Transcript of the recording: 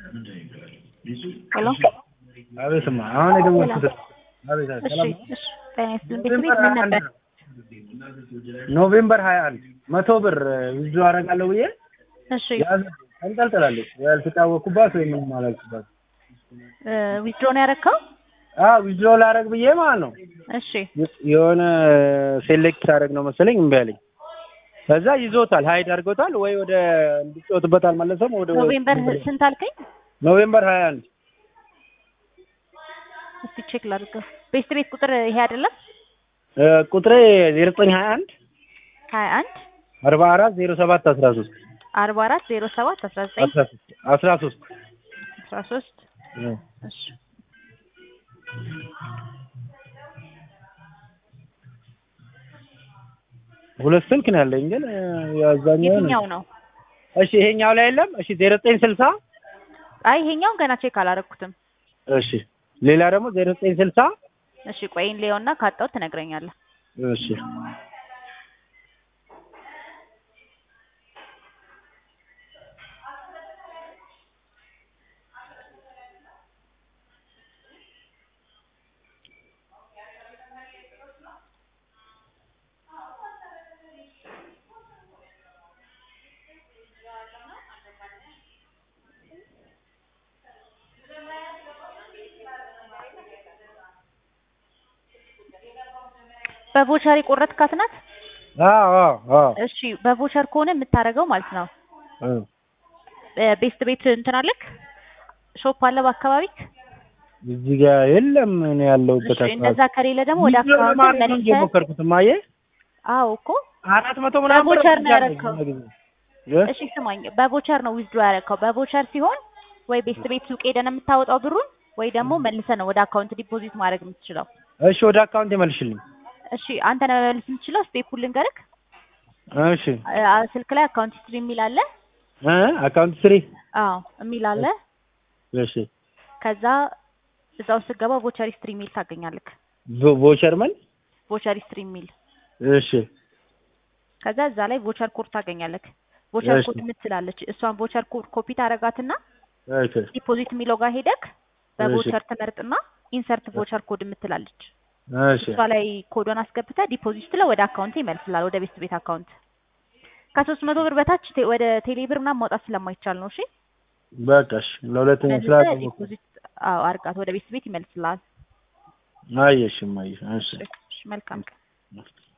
ሄሎ አቤትማ አሁን የደወልኩት አቤት አቤት እሺ ሰላም እሺ ጤና ይስጥልኝ ቤት ቤት ምን ነበር ኖቬምበር ሀያ አንድ መቶ ብር ውዞ አደርጋለሁ ብዬ እሺ ያዝ ተንጠልጥላለች ያልተጫወኩባት ወይ ምንም አላልኩባት ዊዝድሮ ነው ያደረግከው አዎ ዊዝድሮ ላደርግ ብዬ ማለት ነው እሺ የሆነ ሴሌክት ሳደርግ ነው መሰለኝ እምቢ አለኝ ከዛ ይዞታል ሀይድ አድርጎታል ወይ ወደ እንዲጫወትበት አልመለሰም ወደ ኖቬምበር ስንት አልከኝ ኖቬምበር ሀያ አንድ እስቲ ቼክ ላድርገው ቤስት ቤት ቁጥር ይሄ አይደለም ቁጥሬ ዜሮ ዘጠኝ ሀያ አንድ ሀያ አንድ አርባ አራት ዜሮ ሰባት አስራ ሶስት አርባ አራት ዜሮ ሰባት አስራ ዘጠኝ አስራ ሶስት አስራ ሶስት አስራ ሶስት እሺ ሁለት ስልክ ነው ያለኝ ግን ያዛኛው የትኛው ነው እሺ ይሄኛው ላይ የለም እሺ ዜሮ ዘጠኝ ስልሳ አይ ይሄኛውን ገና ቼክ አላረኩትም እሺ ሌላ ደግሞ ዜሮ ዘጠኝ ስልሳ እሺ ቆይን ሊዮና ካጣሁት ትነግረኛለህ እሺ በቮቸር የቆረጥካት ናት አዎ አዎ አዎ እሺ በቮቸር ከሆነ የምታደርገው ማለት ነው እ ቤስት ቤት እንትን አለክ ሾፕ አለ በአካባቢክ እዚህ ጋር የለም እኔ ያለሁበት እሺ እንደዛ ከሌለ ደግሞ ወደ ዊዝድሮ አካውንት ለማድረግ ነው መልሰህ እየሞከርኩት እማዬ አዎ እኮ አራት መቶ ምናምን ብር በቮቸር ነው አድርጌያለሁ ያደረከው። የሆነ ጊዜ። እ? እሺ ስማኝ በቮቸር ነው ዊዝድሮ ያደረከው በቮቸር ሲሆን ወይ ቤስት ቤት ሱቅ ሄደህ ነው የምታወጣው ብሩን ወይ ደግሞ መልሰህ ነው ወደ አካውንት ዲፖዚት ማድረግ የምትችለው እሺ ወደ አካውንት ይመልሽልኝ እሺ አንተ ነህ መመለስ የምትችለው ስቴፑን ልንገርክ እሺ አ- ስልክ ላይ አካውንት ሂስትሪ የሚል አለ እ አካውንት ስሪ አዎ የሚል አለ እሺ ከዛ እዛ ውስጥ ስትገባ ቮቸር ሂስትሪ የሚል ታገኛለክ ቮ- ቮቸር ምን ቮቸር ሂስትሪ የሚል እሺ ከዛ እዛ ላይ ቮቸር ኮድ ታገኛለክ ቮቸር እሺ። ኮድ የምትላለች እሷን ቮቸር ኮድ ኮፒ ታረጋትና ኦኬ ዲፖዚት የሚለው ጋር ሄደክ በቮቸር ትመርጥና ኢንሰርት ቮቸር ኮድ የምትላለች እሺ እሷ ላይ ኮዷን አስገብተህ ዲፖዚት ስትለው ወደ አካውንት ይመልስላል ወደ ቤስት ቤት አካውንት ከሶስት መቶ ብር በታች ቴ- ወደ ቴሌ ብር ምናምን ማውጣት ስለማይቻል ነው እሺ በቃ እሺ ለሁለተኛ ስራ መልሰህ ዲፖዚት አዎ አርጋት ወደ ቤስት ቤት ይመልስልሃል አየሽም አየሽ እሺ እሺ መልካም ቀን